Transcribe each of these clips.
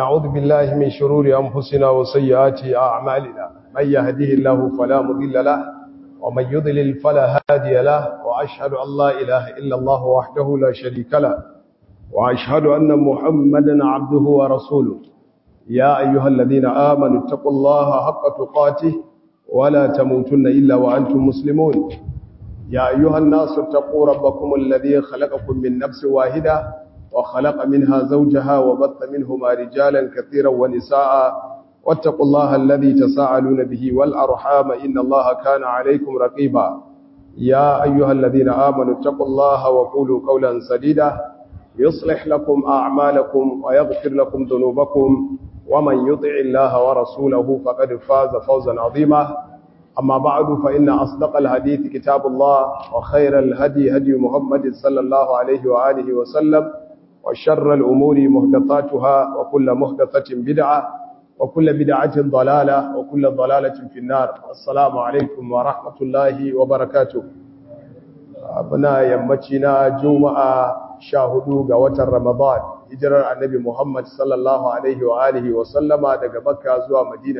نعوذ بالله من شرور أنفسنا وسيئات أعمالنا من يهده الله فلا مضل له ومن يضلل فلا هادي له وأشهد أن لا إله إلا الله وحده لا شريك له وأشهد أن محمدا عبده ورسوله يا أيها الذين آمنوا اتقوا الله حق تقاته ولا تموتن إلا وأنتم مسلمون يا أيها الناس اتقوا ربكم الذي خلقكم من نفس واحدة وخلق منها زوجها وبث منهما رجالا كثيرا ونساء واتقوا الله الذي تساءلون به والأرحام إن الله كان عليكم رقيبا يا أيها الذين آمنوا اتقوا الله وقولوا قولا سديدا يصلح لكم أعمالكم ويغفر لكم ذنوبكم ومن يطع الله ورسوله فقد فاز فوزا عظيما أما بعد فإن أصدق الحديث كتاب الله وخير الهدي هدي محمد صلى الله عليه وآله وسلم وشر الأمور محدثاتها وكل محدثة بدعة وكل بدعة ضلالة وكل ضلالة في النار السلام عليكم ورحمة الله وبركاته أبنا يمتنا جمعة شاهدوا قوة رمضان hijirar annabi Muhammad sallallahu Alaihi wa alihi wa sallama daga Makka zuwa Madina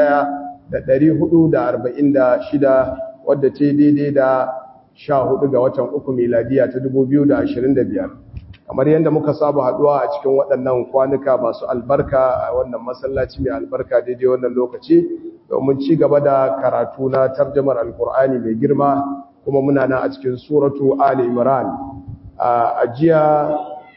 1446 wadda ce daidai da 14 ga watan uku miladiya ta 2025 kamar yadda muka saba haduwa a cikin waɗannan kwanuka masu albarka a wannan masallaci mai albarka daidai wannan lokaci domin ci gaba da karatu na tarjamar alkur'ani mai girma kuma muna na a cikin suratu Ali Imran a jiya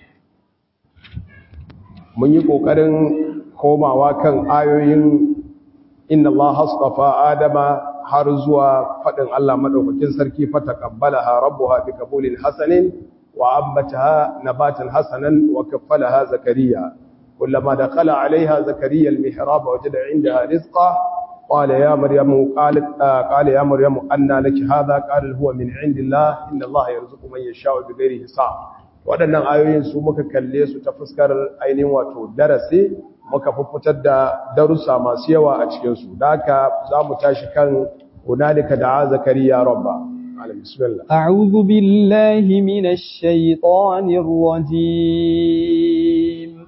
mun yi ƙoƙarin komawa kan ayoyin inna Allah hastafa Adama har zuwa faɗin Allah maɗaukakin sarki fata ƙabbalaha rabbuha bi qabulin hasanin wa ambataha nabatan hasanan wa kaffalaha zakariya kullama dakhala alaiha zakariya almihrab wajada indaha rizqa qala ya maryamu qalat qala ya maryamu anna laki hadha qala huwa min indillah inna Allah yarzuqu man yasha'u bighairi hisab waɗannan ayoyin su muka kalle su ta fuskar ainihin wato darasi muka fitar da darussa masu yawa a cikinsu da haka za mu tashi kan hunalika da zakariya rabba bismillah a'udhu billahi minash shaitanir rajim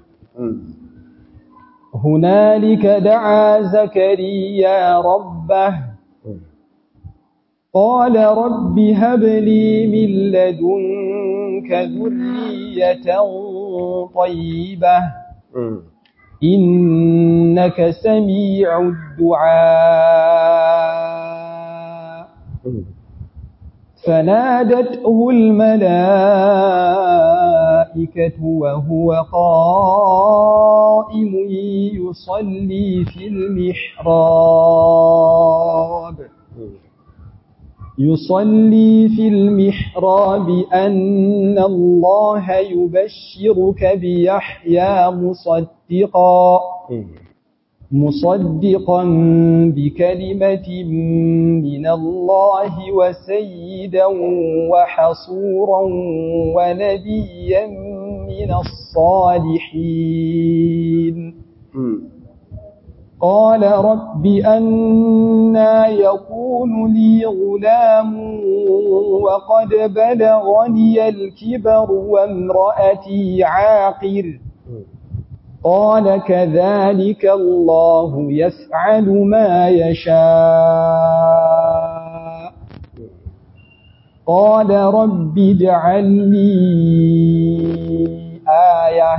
hunalika da'a zakariya rabbah قال رب هب لي من لدنك ذرية طيبة إنك سميع الدعاء فنادته الملائكة وهو قائم يصلي في المحراب يصلي في المحراب أن الله يبشرك بيحيى مصدقا مصدقا بكلمة من الله وسيدا وحصورا ونبيا من الصالحين قال رب أنا يكون لي غلام وقد بلغني الكبر وامرأتي عاقر قال كذلك الله يفعل ما يشاء قال رب اجعل لي آية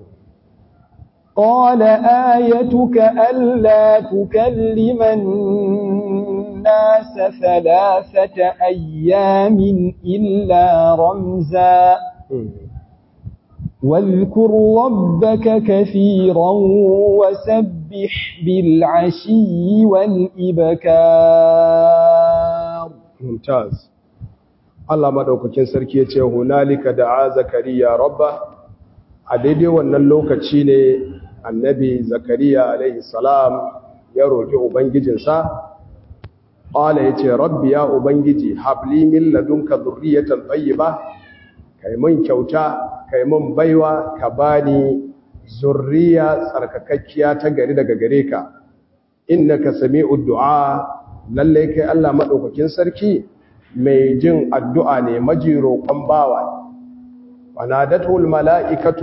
قال آيتك ألا تكلم الناس ثلاثة أيام إلا رمزا واذكر ربك كثيرا وسبح بالعشي والإبكار ممتاز Allah madaukakin sarki yace hunalika da'a zakariya rabba a daidai wannan lokaci ne annabi zakariya alaihi salam ya roki ubangijinsa qala yace rabbi ya ubangiji habli min ladunka dhurriyatan tayyiba kai mun kyauta kai mun baiwa ka bani zurriya tsarkakakkiya ta gari daga gare ka innaka sami'ud du'a lalle kai Allah madaukakin sarki mai jin addu'a ne maji roƙon bawa wanadatul mala'ikatu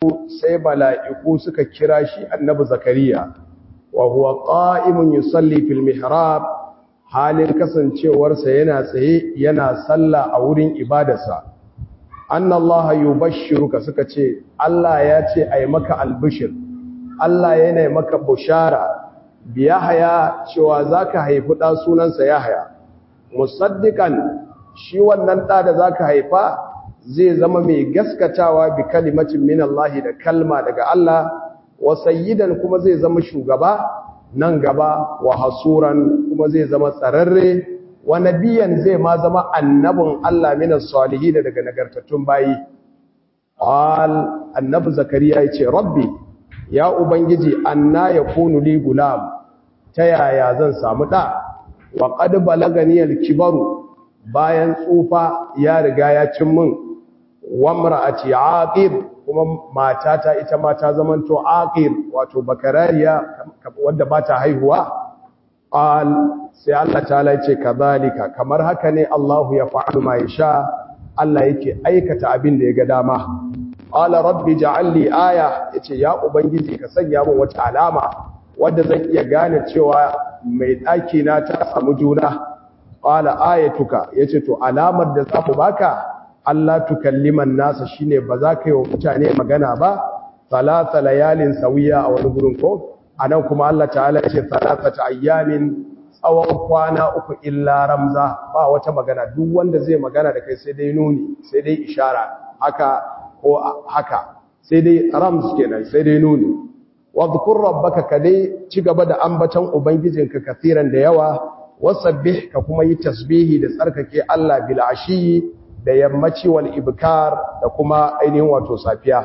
sai mala'iku suka kira shi annabi zakariya wa huwa qa'imun yusalli fil mihrab halin kasancewarsa yana tsaye yana sallah a wurin ibadarsa anna Allah yubashshiruka suka ce Allah ya ce ai maka albishir Allah yana maka bushara bi Yahya cewa zaka haifi da sunansa Yahya musaddiqan shi wannan da da zaka haifa zai zama mai gaskatawa bi kalimatin min Allah da kalma daga Allah wa sayyidan kuma zai zama shugaba nan gaba wa hasuran kuma zai zama tsararre wa nabiyan zai ma zama annabin Allah min as-salihin daga nagartattun bayi qal annabi zakariya yace rabbi ya ubangiji anna yakunu li gulam ta yaya zan samu da wa qad balagani al-kibaru bayan tsufa ya riga ya cin min wa mar'ati aqib kuma matata ita ma ta zamanto aqib wato bakarariya wadda ba ta haihuwa qal sai Allah ta'ala yace kadhalika kamar haka ne Allahu ya fa'alu ma yasha Allah yake aikata abin da ya ga dama qala rabbi ja'al li aya yace ya ubangiji ka sanya min wata alama wadda zan iya gane cewa mai daki na ta samu juna qala ayatuka yace to alamar da za mu baka Allah tukalliman nasa shine ba za ka yi wa mutane magana ba salasa layalin sawiya a wani gurin ko anan kuma Allah ta'ala yace salasata ayyamin tsawon kwana uku illa ramza ba wata magana duk wanda zai magana da kai sai dai nuni sai dai ishara haka ko haka sai dai rams kenan sai dai nuni wadhkur rabbaka kadai ci gaba da ambaton ubangijinka kafiran da yawa wasabbih ka kuma yi tasbihi da tsarkake Allah bil ashi da yammaci wal ibkar da kuma ainihin wato safiya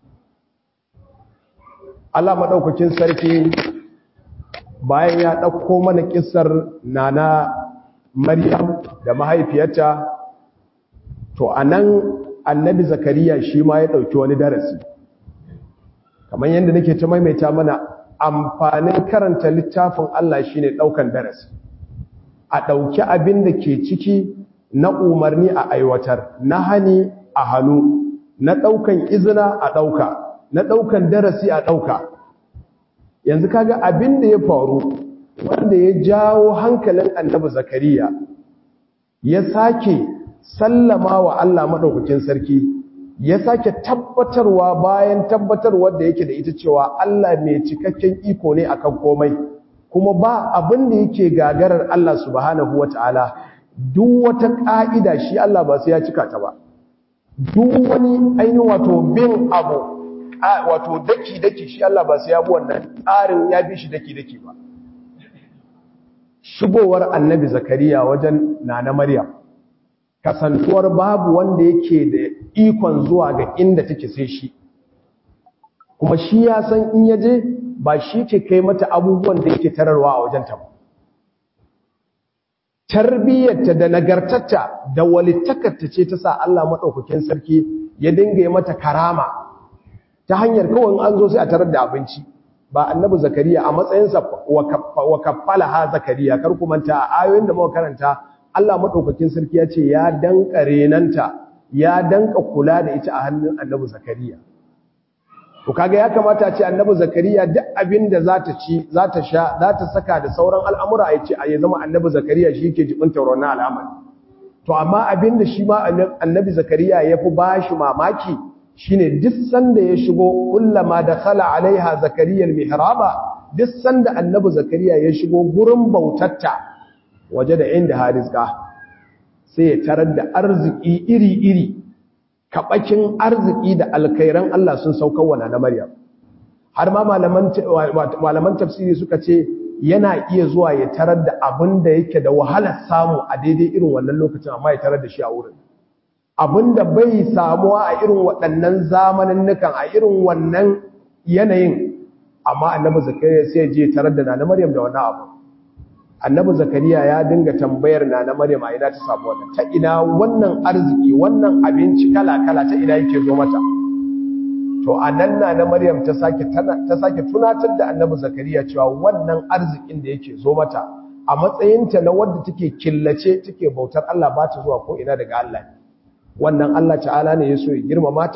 Allah madaukakin sarki bayan ya ɗauko mana ƙisar nana Maryam da mahaifiyarta to anan annabi Zakariya shi ma ya ɗauki wani darasi kamar yadda nake ta maimaita mana amfanin karanta littafin Allah shine ɗaukan darasi a ɗauki abin da ke ciki na umarni a aiwatar na hani a hannu na ɗaukan izina a ɗauka na ɗaukan darasi a ɗauka yanzu kaga abin da ya faru wanda ya jawo hankalin annabi zakariya ya sake sallama wa Allah maɗaukakin sarki ya sake tabbatarwa bayan tabbatarwar da yake da ita cewa Allah mai cikakken iko ne akan komai kuma ba abin da yake gagarar Allah subhanahu wata'ala duk wata ƙa'ida shi Allah ba sai ya cika ta ba duk wani ainihin wato bin abu wato daki-daki shi Allah ba sai ya bi wannan tsarin ya bi shi daki-daki ba shigowar annabi zakariya wajen nana maryam kasantuwar babu wanda yake da ikon zuwa ga inda take sai shi kuma shi ya san in yaje ba shi ke kai mata abubuwan da yake tararwa a wajenta ba tarbiyyarta da nagartarta da walittakarta ce ta sa Allah maɗaukakin sarki ya dinga yi mata karama ta hanyar kawai an zo sai a tarar da abinci ba annabi zakariya a matsayinsa wa kaffala ha zakariya kar ku manta a ayoyin da muka karanta Allah maɗaukakin sarki ya ce ya danka renanta ya danka kula da ita a hannun annabi zakariya to kaga ya kamata a ce annabi zakariya duk abin da za ta ci za ta sha za ta saka da sauran al'amura ya ce a ya zama annabi zakariya shi ke jibinta wannan al'amari to amma abin da shi ma annabi zakariya ya fi ba shi mamaki shine duk sanda ya shigo kullama da khala alaiha zakariya mihraba duk sanda annabi zakariya ya shigo gurin bautatta waje da inda harizka sai ya tarar da arziki iri-iri kaɓakin arziki da alkairan Allah sun saukar wa na Maryam har ma malaman tafsiri suka ce yana iya zuwa ya tarar da abin da yake da wahalar samu a daidai irin wannan lokacin amma ya tarar da shi a wurin abin da bai samuwa a irin waɗannan zamaninnukan a irin wannan yanayin amma annabi zakariya sai je tarar da nana Maryam da wannan abu annabi zakariya ya dinga tambayar nana Maryam a ina ta samu wannan ta ina wannan arziki wannan abinci kala-kala ta ina yake zo mata to anan nana Maryam ta sake ta sake tunatar da annabi zakariya cewa wannan arzikin da yake zo mata a matsayinta na wadda take killace take bautar Allah ba ta zuwa ko ina daga Allah wannan Allah ta'ala ne ya so ya girmama ta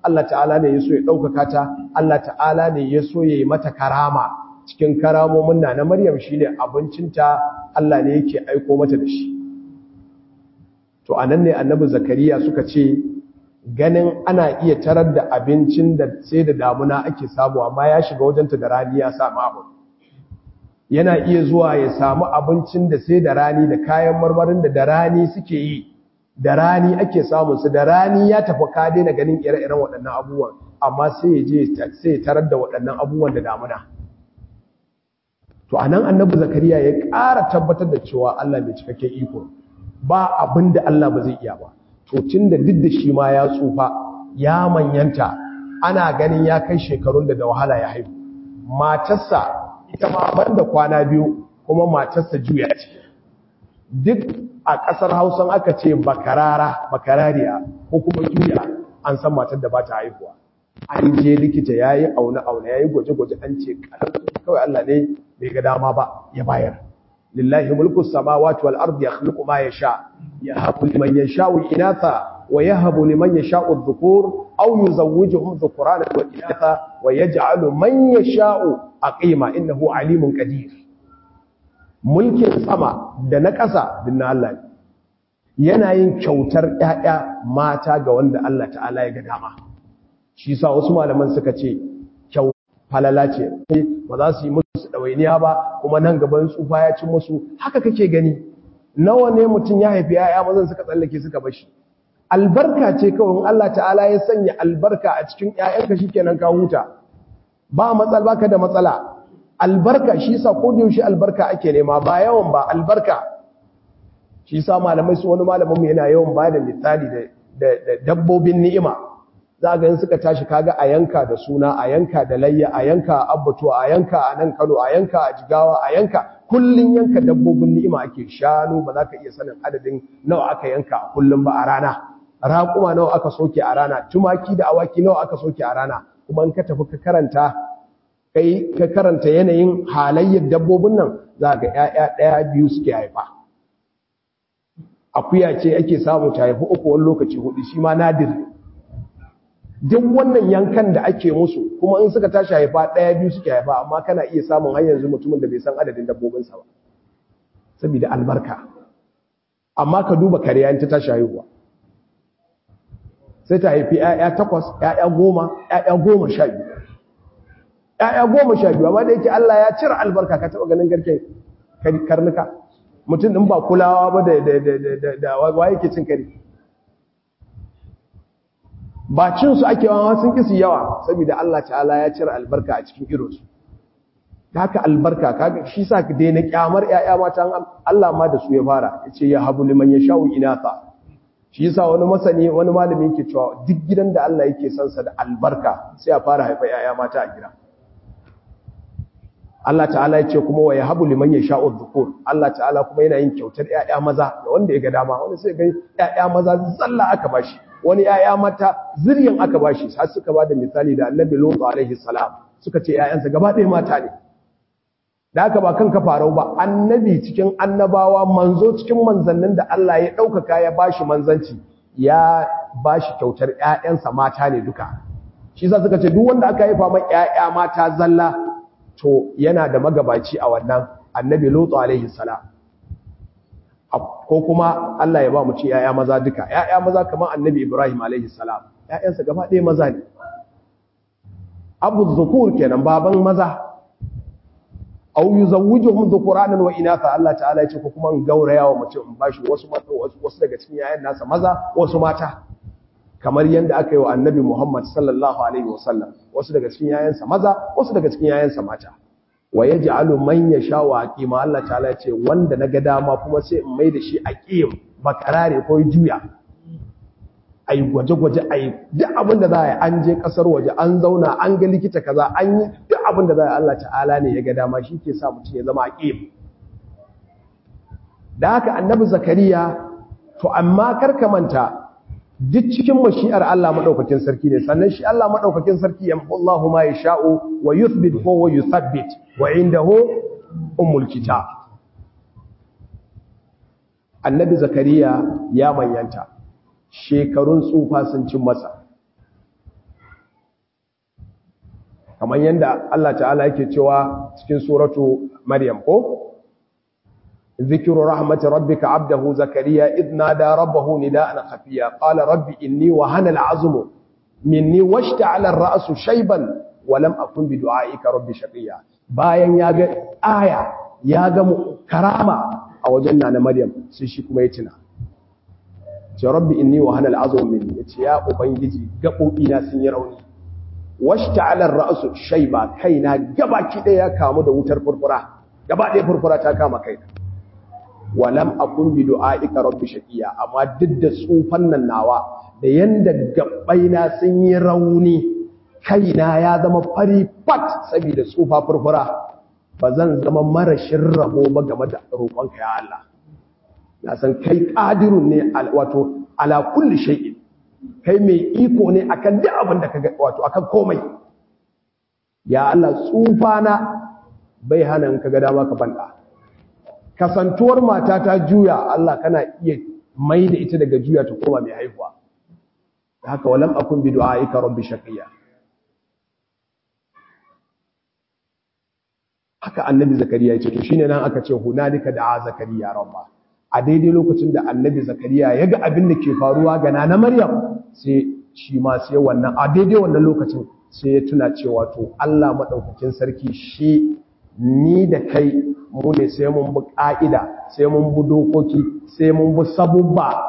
Allah ta'ala ne ya so ya ɗaukaka ta Allah ta'ala ne ya so ya yi mata karama cikin karamomin na na Maryam shi ne abincinta Allah ne yake aiko mata da shi to a nan ne annabi zakariya suka ce ganin ana iya tarar da abincin da sai da damuna ake samu amma ya shiga wajenta da rani ya samu abu yana iya zuwa ya samu abincin da sai da rani da kayan marmarin da da rani suke yi da rani ake samun su da rani ya tafi ka daina ganin ire-iren waɗannan abubuwan amma sai ya je sai ya tarar da waɗannan abubuwan da damuna to anan annabi zakariya ya ƙara tabbatar da cewa Allah mai cikakken iko ba abin da Allah ba zai iya ba to tunda duk da shi ma ya tsufa ya manyanta ana ganin ya kai shekarun da da wahala ya haihu matarsa ita ma banda kwana biyu kuma matarsa juya ce duk a ƙasar hausan aka ce bakarara bakarariya ko kuma juya an san matar da ba ta haihuwa an je likita ya yi aune-aune ya yi gwaje-gwaje an ce kawai Allah ne bai ga dama ba ya bayar lillahi mulku samawati wal ardi yakhluqu ma yasha yahabu liman yasha'u inatha wa yahabu liman yasha'u adh-dhukur aw yuzawwijuhum dhukrana wa inatha wa yaj'alu man yasha'u aqima innahu alimun qadir mulkin sama da na ƙasa dinna Allah ne yana yin kyautar ƴaƴa mata ga wanda Allah ta'ala ya ga dama shi sa wasu malaman suka ce kyau falala ce ba za su yi musu ɗawainiya ba kuma nan gaban tsufa ya ci musu haka kake gani nawa ne mutum ya haifi ya'ya mazan suka tsallake suka bashi albarka ce kawai Allah ta'ala ya sanya albarka a cikin ƴaƴanka shikenan ka huta ba matsala baka da matsala albarka shi yasa ko da yaushe albarka ake nema ba yawan ba albarka shi yasa malamai su wani malamin mu yana yawan ba da misali da dabbobin ni'ima za ga yin suka tashi kaga a yanka da suna a yanka da layya a yanka a abbatu a yanka a nan kano a yanka a jigawa a yanka kullun yanka dabbobin ni'ima ake shanu ba za ka iya sanin adadin nawa aka yanka a kullum ba a rana raƙuma nawa aka soke a rana tumaki da awaki nawa aka soke a rana kuma in ka tafi ka karanta kai ka karanta yanayin halayyar dabbobin nan za ga ƴaƴa ɗaya biyu suke haifa akuya ce ake samu ta haifi uku wani lokaci hudu shi ma nadir duk wannan yankan da ake musu kuma in suka tashi haifa ɗaya biyu suke haifa amma kana iya samun har yanzu mutumin da bai san adadin dabbobinsa ba saboda albarka amma ka duba kariya in ta tashi haihuwa sai ta haifi ‘ya'ya takwas ‘ya'ya goma ‘ya'ya goma sha biyu ‘ya'ya goma sha biyu amma da yake Allah ya cire albarka ka taɓa ganin garken karnuka mutum ɗin ba kulawa ba da wa yake cin kari ba cinsu ake wawa sun kisi yawa saboda Allah ta'ala ya cire albarka a cikin irinsu ta haka albarka kaga shi sa ka daina kyamar ‘ya'ya mata Allah ma da su ya fara ya ce ya habu liman ya sha'u inatha shi yasa wani masani wani malami yake cewa duk gidan da Allah yake son sa da albarka sai a fara haifa ‘ya'ya mata a gida Allah ta'ala ya ce kuma wa yahabu liman yasha'u dhukur Allah ta'ala kuma yana yin kyautar ƴaƴa maza da wanda ya ga dama wani sai ga ƴaƴa maza zalla aka bashi wani ƴaƴa mata zuriyan aka bashi har suka bada misali da Annabi Lut alaihi salam suka ce ƴaƴansa gaba ɗaya mata ne da haka ba kanka farau ba annabi cikin annabawa manzo cikin manzannin da Allah ya ɗaukaka ya bashi manzanci ya bashi kyautar ƴaƴansa mata ne duka shi yasa suka ce duk wanda aka haifa mai ƴaƴa mata zalla to yana da magabaci a wannan annabi lutu alaihi salam ko kuma Allah ya ba mu ci yaya maza duka yaya maza kamar annabi ibrahim alaihi salam yayansa gaba ɗaya maza ne abu zukur kenan baban maza aw yuzawwijuhum dhukuranan wa inatha Allah ta'ala ya ce ko kuma in gauraya wa mutum in bashi wasu wasu daga cikin yayan nasa maza wasu mata kamar yadda aka yi wa annabi Muhammad sallallahu Alaihi wasallam wasu daga cikin yayansa maza wasu daga cikin yayansa mata wa ya ji alu man ya sha wa aƙima Allah ta'ala ce wanda na ga dama kuma sai in mai da shi aƙim bakarare ko juya a yi gwaje-gwaje a yi duk abin da za a yi an je ƙasar waje an zauna an ga likita kaza an yi duk abin da za a yi Allah ta'ala ne ya ga dama shi ke sa mutum ya zama aƙim da haka annabi zakariya to amma kar ka manta duk cikin mashi'ar Allah madaukakin sarki ne sannan shi Allah madaukakin sarki yamhu Allahu ma yasha'u wa yuthbit ko wa yuthabbit wa indahu ummul kitab Annabi Zakariya ya manyanta shekarun tsufa sun cin masa kamar yadda Allah ta'ala yake cewa cikin suratu Maryam ko ذكر رحمة ربك عبده زكريا إذ نادى ربه نداء خفيا قال رب إني وهن العظم مني واشتعل الرأس شيبا ولم أكن بدعائك رب شقيا bayan ya ga aya ya ga karama a wajen na Maryam sai shi kuma ya tuna ce rabbi inni wa hanal azum minni yace ya ubangiji gabobi na sun yi rauni washta'ala ar-ra'su shayba kaina gabaki daya ya kamu da wutar furfura gaba daya furfura ta kama kaina walam akun bi du'aika rabbi shaqiya amma duk da tsufan nan nawa da yanda gabbaina sun yi rauni kaina ya zama fari fat saboda tsufa furfura ba zan zama marashin rabo ba game da roƙonka ya Allah na san kai qadirun ne wato ala kulli shay'in kai mai iko ne akan duk abin da kaga wato akan komai ya Allah tsufa na bai hana in kaga dama ka banda kasantuwar mata ta juya Allah kana iya mai da ita daga juya ta koma mai haihuwa haka walam akun bi du'aika rabbi shaqiya haka annabi zakariya ya ce to shine nan aka ce hunalika da'a zakariya rabba a daidai lokacin da annabi zakariya ya ga abin da ke faruwa ga nana maryam sai shi ma sai wannan a daidai wannan lokacin sai ya tuna cewa to Allah madaukakin sarki shi ni da kai mu ne sai mun bi ƙa'ida sai mun bi dokoki sai mun bi sabubba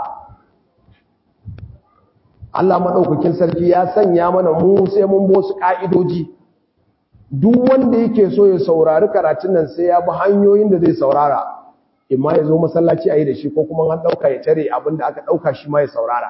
Allah maɗaukakin sarki ya sanya mana mu sai mun bi wasu ƙa'idoji duk wanda yake so ya saurari karatun nan sai ya bi hanyoyin da zai saurara imma ya zo masallaci a yi da shi ko kuma an ɗauka ya tare abin da aka ɗauka shi ma ya saurara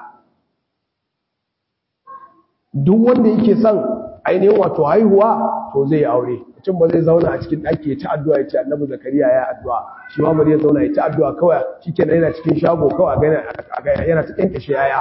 duk wanda yake son ainihin wato haihuwa to zai aure mutum ba zai zauna a cikin ɗaki ya ci addu'a ya ce annabi zakariya ya addu'a shi ma bari ya zauna ya ci addu'a kawai shi kenan yana cikin shago kawai a ga yana ta kyankyashe yaya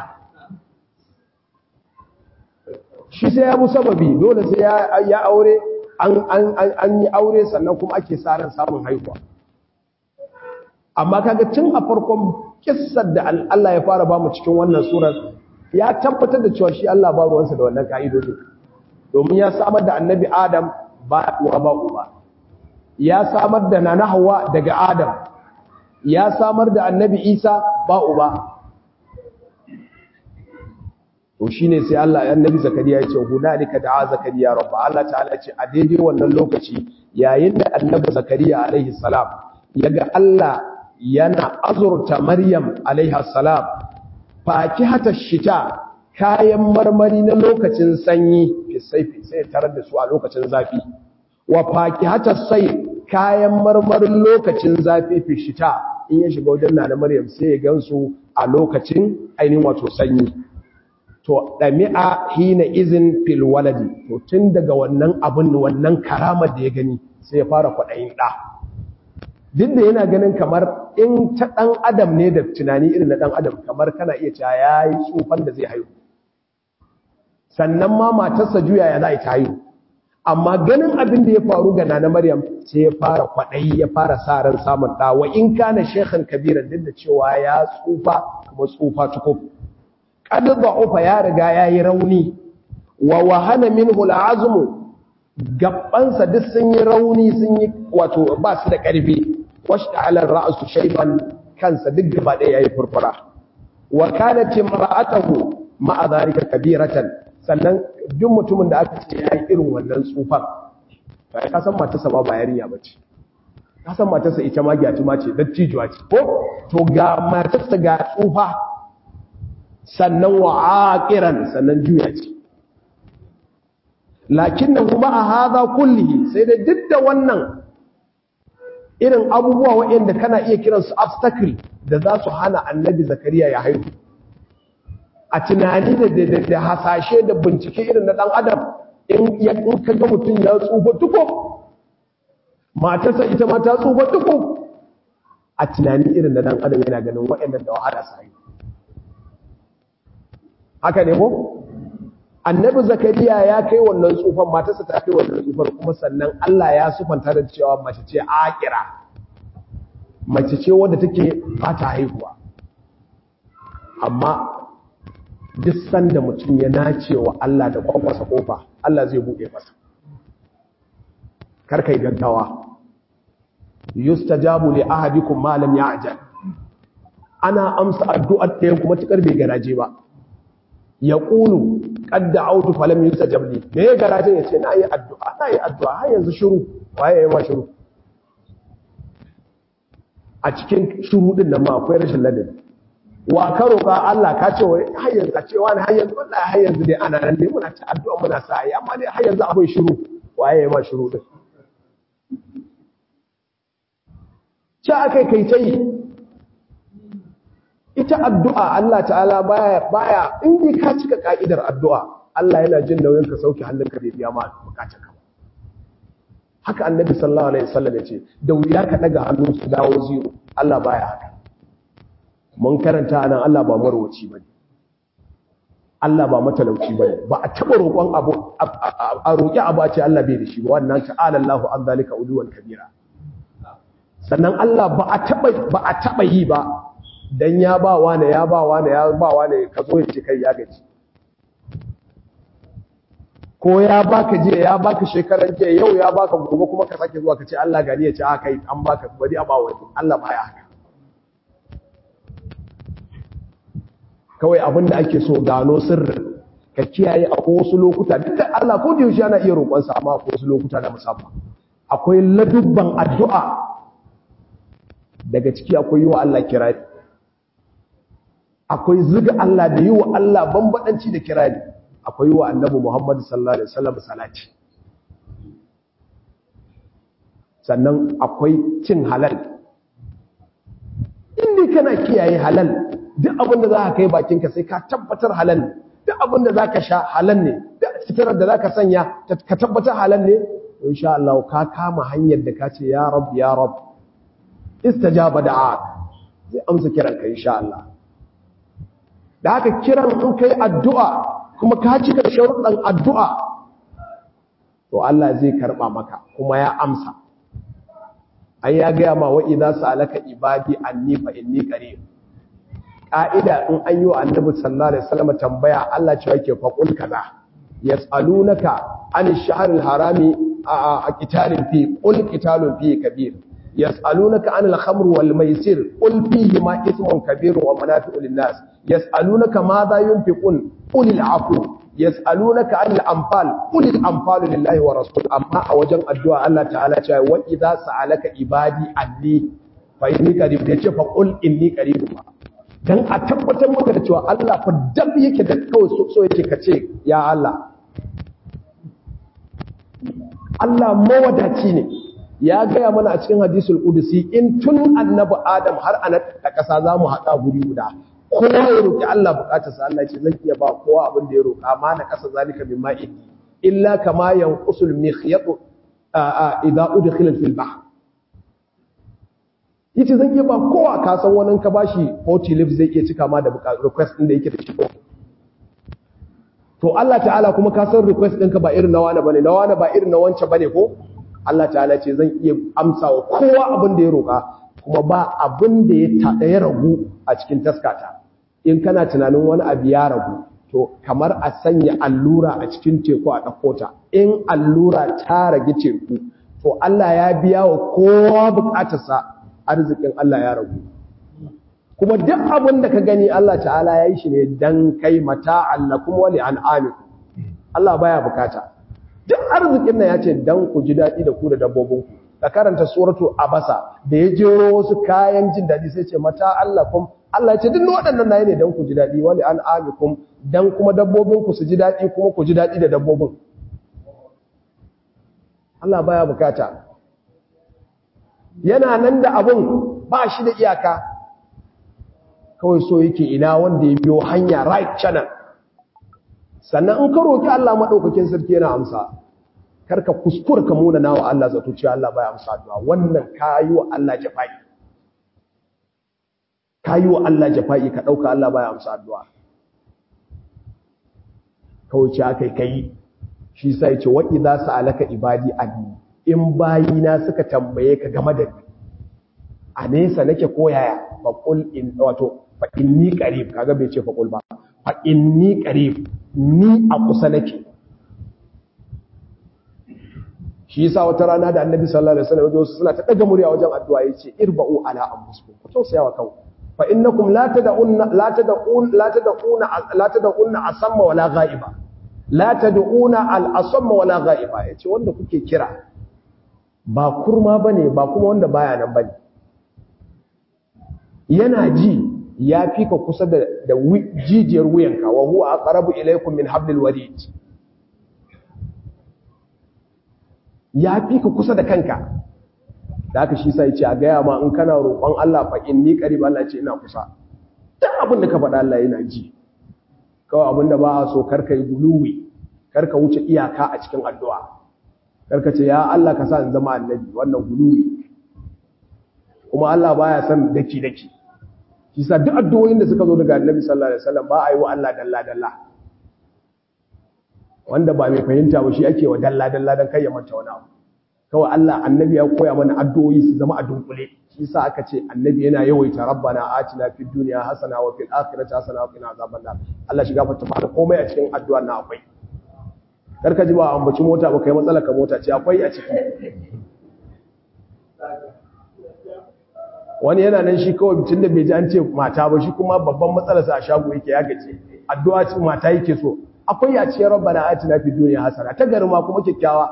shi sai ya bu sababi dole sai ya aure an yi aure sannan kuma ake sa ran samun haihuwa amma kaga tun a farkon kissar da Allah ya fara bamu cikin wannan surar ya tabbatar da cewa shi Allah ba ruwansa da wannan ka'idodin domin ya samar da annabi Adam ba uwa ba uba ya samar da nana Hawwa daga Adam ya samar da annabi Isa ba uba to shine sai Allah annabi Zakariya ya ce hunalika da'a Zakariya rabba Allah ta'ala ya ce a daidai wannan lokaci yayin da annabi Zakariya alaihi salam yaga Allah yana azurta Maryam alaihi salam fakihata shita kayan marmari na lokacin sanyi fisaifi sai tarar da su a lokacin zafi wa fakihata sai kayan marmarin lokacin zafi fishita in ya shiga wajen nana Maryam sai ya gansu a lokacin ainihin wato sanyi to dami'a hina izin fil waladi to tun daga wannan abin wannan karamar da ya gani sai ya fara kwaɗayin ɗa duk da yana ganin kamar in ta ɗan adam ne da tunani irin na ɗan adam kamar kana iya cewa ya yi tsufan da zai haihu sannan ma matarsa juya ya za ta haihu amma ganin abin da ya faru ga nana maryam sai ya fara kwaɗayi ya fara sa ran samun ɗa wa in kana shekhan kabiran duk da cewa ya tsufa kuma tsufa tukuf qad da'ufa ya riga ya yi rauni wa wahana minhu al'azmu gabbansa duk sun yi rauni sun yi wato ba su da ƙarfi washta ala ra'su shayban kansa duk gaba ɗaya yayi furfura wa kanat imra'atuhu ma'a dhalika kabiratan sannan duk mutumin da aka ce yayi irin wannan tsufan to ai ka san matarsa ba yarinya bace ka san matarsa ita ma gyatu ma ce dattijuwa ce ko to ga matarsa ga tsufa sannan wa aqiran sannan juya ce lakinnahu ma hadha kullihi sai da duk da wannan irin abubuwa waɗanda kana iya kiransu obstacle da za su hana annabi zakariya ya haihu a tunani da da hasashe da bincike irin na ɗan adam in ya ka ga mutum ya tsufa tuko matarsa ita ma ta tsufa tuko a tunani irin na ɗan adam yana ganin waɗannan da wahala su haihu haka ne ko annabi zakariya ya kai wannan tsufan matarsa ta kai wannan tsufar kuma sannan Allah ya sufanta da cewa mace ce akira mace ce wadda take ba ta haihuwa amma duk sanda mutum ya nace wa Allah da kwakwasa kofa Allah zai buɗe masa kar kai gaggawa yustajabu li ahadikum ma lam ya'jal ana amsa addu'ar ɗayan kuma tukar bai garaje ba yaqulu qad da'awtu falam yustajab li me ya garaje yace na yi addu'a na yi addu'a har yanzu shiru waye yayi ma shiru a cikin shiru din nan ma akwai rashin ladabi wa ka roƙa Allah ka ce wai har yanzu a ce wani har yanzu wallahi har yanzu dai ana nan dai muna ta addu'a muna sa yi amma dai har yanzu abin shiru waye yayi ma shiru din ce aka kai ta yi ita addu'a Allah ta'ala baya baya in dai ka cika ka'idar addu'a Allah yana jin nauyin ka sauke hannunka da biya ma bukatar ka haka annabi sallallahu alaihi wasallam ya ce da wuya ka daga hannun su dawo zero Allah baya haka mun karanta anan Allah ba marwaci bane Allah ba matalauci bane ba a taba roƙon abu a roƙi abu a ce Allah bai da shi ba wannan ta'ala Allahu an zalika uluwan kabira sannan Allah ba a taba ba a taba yi ba dan ya ba wani ya ba wani ya ba wani ka zo ya ce kai ya gaji ko ya baka jiya ya baka shekaran jiya yau ya baka gobe kuma ka sake zuwa ka ce Allah gani ya ce a kai an baka bari a ba wani Allah baya haka kawai abinda ake so gano sirrin ka kiyaye a wasu lokuta duk da Allah ko da yaushe yana iya roƙonsa amma a wasu lokuta da musamman akwai ladubban addu'a daga ciki akwai yi wa Allah kirari akwai zuga Allah da yi wa Allah bambadanci da kirari akwai yi wa annabi Muhammad sallallahu alaihi wasallam salati sannan akwai cin halal inda kana kiyaye halal duk abin da za ka kai bakinka sai ka tabbatar halal ne duk abin da za ka sha halal ne duk fitarar da za ka sanya ka tabbatar halal ne insha Allah ka kama hanyar da ka ce ya rab ya rab istajaba da'ak zai amsa kiran ka insha Allah da haka kiran in kai addu'a kuma ka cika sharuɗan addu'a to Allah zai karɓa maka kuma ya amsa an ya gaya ma wa idza sa'alaka ibadi anni fa inni qarib ƙa'ida in an yi wa annabi sallallahu alaihi wasallam tambaya Allah ce yake faƙul kaza yas'alunaka an ash-shahr al-harami a qitalin fi qul qitalun fi kabir yas'alunaka an al-khamr wal maisir qul fihi ma ithmun kabir wa manafi'u lin-nas yas'alunaka madha yunfiqun qul al-'afwu yas'alunaka an al-anfal qul al-anfal lillahi wa rasul amma a wajen addu'a Allah ta'ala ce wa idza sa'alaka ibadi anni fa inni qarib yace fa qul inni qarib dan a tabbatar maka da cewa Allah fa dab yake da kawai so yake kace ya Allah Allah mawadaci ne ya gaya mana a cikin hadisul qudusi in tun annabi Adam har ana da kasa zamu hada guri guda kowa ya roki Allah bukatar sa Allah ce zan iya ba kowa abin da ya roka amma na kasa zalika mimma inni illa kama yanqusul mikhyat idza udkhila fil bahr yace zan iya ba kowa ka san wani ka bashi 40 lips zai iya cika ma da request din da yake da shi to Allah ta'ala kuma ka san request ɗinka ba irin na wani bane na wani ba irin na wancan bane ko Allah ta'ala ce zan iya amsa wa kowa abin da ya roƙa kuma ba abin da ya tada ya ragu a cikin taskata in kana tunanin wani abu ya ragu to kamar a sanya allura a cikin teku a ɗauko ta in allura ta rage teku to Allah ya biya wa kowa buƙatarsa arzikin Allah ya ragu kuma duk abin da ka gani Allah ta'ala ya yi shi ne dan kai mata Allah kuma wali an'amiku Allah baya bukata duk arzikin nan ya ce dan ku ji daɗi da ku da dabbobinku da karanta suratu abasa da ya jero wasu kayan jin daɗi sai ce mata Allah kuma Allah ya ce duk waɗannan nayi ne dan ku ji daɗi wali an'amikum dan kuma dabbobinku su ji daɗi kuma ku ji daɗi da dabbobin Allah baya bukata yana nan da abun ba shi da iyaka kawai so yake ina wanda ya biyo hanya right channel sannan in ka roki Allah madaukakin sarki yana amsa karka kuskura ka muna nawa Allah zato cewa Allah baya amsa addu'a wannan kayi wa Allah jafa'i kayi wa Allah jafa'i ka dauka Allah baya amsa addu'a kawai ce akai kai shi sai ya ce wa idza sa'alaka ibadi anni in bayina suka tambaye ka game da ni a nesa nake koyaya faƙul in wato fa inni qarib kaga bai ce faƙul ba fa inni qarib ni a kusa nake shi yasa wata rana da annabi sallallahu alaihi wasallam wasu suna ta daga murya wajen addu'a yace irba'u ala anfusikum ku tausaya wa kanku fa innakum la tad'un la tad'un la tad'una la tad'una asamma wala ghaiba la tad'una al asamma wala ghaiba yace wanda kuke kira ba kurma bane ba kuma wanda baya nan bane yana ji ya fi ka kusa da jijiyar wuyanka wa huwa aqrabu ilaykum min hablil warid ya fi ka kusa da kanka da aka shi sai ce a gaya ma in kana roƙon Allah fa inni qarib Allah ce ina kusa duk abin da ka faɗa Allah yana ji kawai abin da ba a so karka yi guluwi karka wuce iyaka a cikin addu'a karka ce ya Allah ka sa in zama annabi wannan guluwi kuma Allah baya son daki daki shi sa duk addu'o'in da suka zo daga annabi sallallahu alaihi wasallam ba a yi wa Allah dalla dalla wanda ba mai fahimta ba shi ake wa dalla dalla dan kai ya manta wani abu kawai Allah annabi ya koya mana addu'o'i su zama a dunkule shi sa aka ce annabi yana yawaita rabbana atina fid dunya hasana wa fil akhirati hasana wa qina azaban nar Allah shiga fata maka komai a cikin addu'ar na akwai karka ji ba ambaci mota ba kai matsala ka mota ce akwai a ciki wani yana nan shi kawai tun da bai ji an ce mata ba shi kuma babban matsalarsa a shago yake ya gace addu'a ce mata yake so akwai a cikin rabbana atina fid dunya hasana ta gari ma kuma kyakkyawa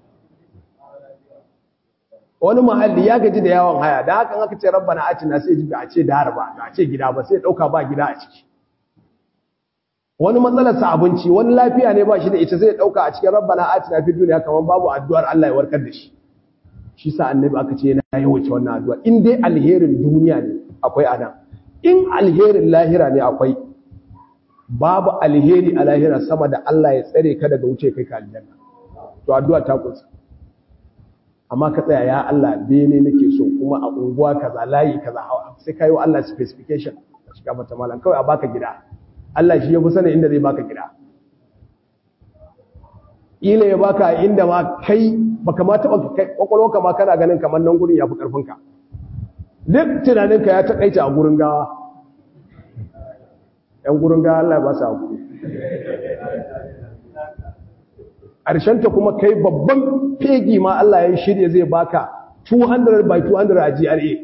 wani mahalli ya gaji da yawon haya da hakan aka ce rabbana atina sai ji a ce dar ba a ce gida ba sai dauka ba gida a ciki wani matsalar sa abinci wani lafiya ne ba shi da ita sai dauka a cikin rabbana atina fid dunya kaman babu addu'ar Allah ya warkar da shi shi sa annabi aka ce yana yawace wannan addu'a in dai alherin duniya ne akwai anan in alherin lahira ne akwai babu alheri a lahira sama da Allah ya tsare ka daga wuce kai ka aljanna to addu'a ta kunsa amma ka tsaya ya Allah bene nake so kuma a unguwa kaza layi kaza sai kai wa Allah specification shiga mata malan kawai a baka gida Allah shi ya fi sanin inda zai baka gida ila ya baka inda ma kai baka ma taba kai kwakwalwarka ma kana ganin kamar nan gurin yafi karfin ka duk tunaninka ya takaita a gurin gawa yan gurin gawa Allah ya ba su hakuri ta kuma kai babban fegi ma Allah ya shirya zai baka 200 by 200 a GRA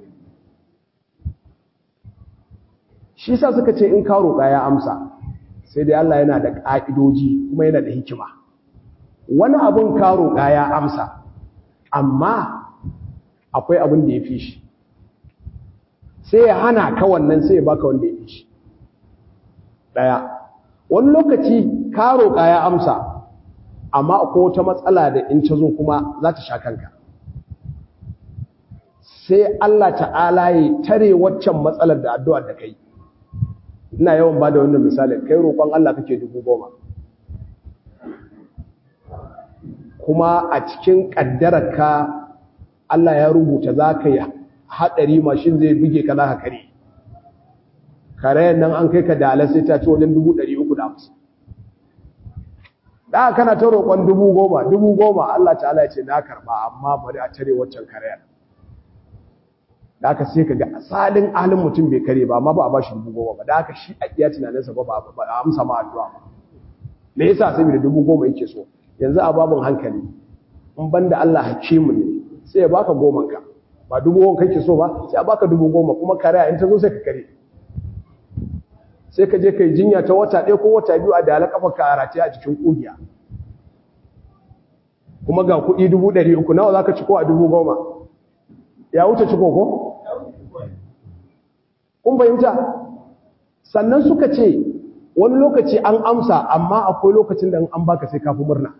shi sa suka ce in ka roƙa ya amsa sai dai Allah yana da ƙa'idoji kuma yana da hikima wani abin ka roƙa ya amsa amma akwai abin da ya fi shi sai ya hana ka wannan sai ya baka wanda ya fi shi ɗaya wani lokaci ka roƙa ya amsa amma akwai wata matsala da in ta zo kuma za ta sha kanka sai Allah ta'ala ya tare waccan matsalar da addu'ar da kai ina yawan ba da wannan misali kai roƙon Allah kake dubu goma kuma a cikin ƙaddararka Allah ya rubuta za ka yi haɗari mashin zai buge ka za ka kare karayen nan an kai ka da sai ta ci wajen dubu ɗari uku da hamsin da kana ta roƙon dubu goma dubu goma Allah ta'ala ya ce na karɓa amma bari a tare waccan karayar da aka sai ka ga asalin halin mutum bai kare ba amma ba a bashi dubu goma ba da aka shi a iya tunaninsa ba ba a amsa ma addu'a ba me yasa saboda dubu goma yake so yanzu a babin hankali in banda Allah hakimu ne sai ya baka goma ka ba dubu goma kake so ba sai a baka dubu goma kuma karaya in ta zo sai ka kare sai ka je kai jinya ta wata ɗaya ko wata biyu a da kafa ka arace a cikin ƙugiya kuma ga kuɗi dubu ɗari uku nawa za ka ci ko a dubu goma ya wuce ciko ko? kun fahimta sannan suka ce wani lokaci an amsa amma akwai lokacin da an baka sai kafi murna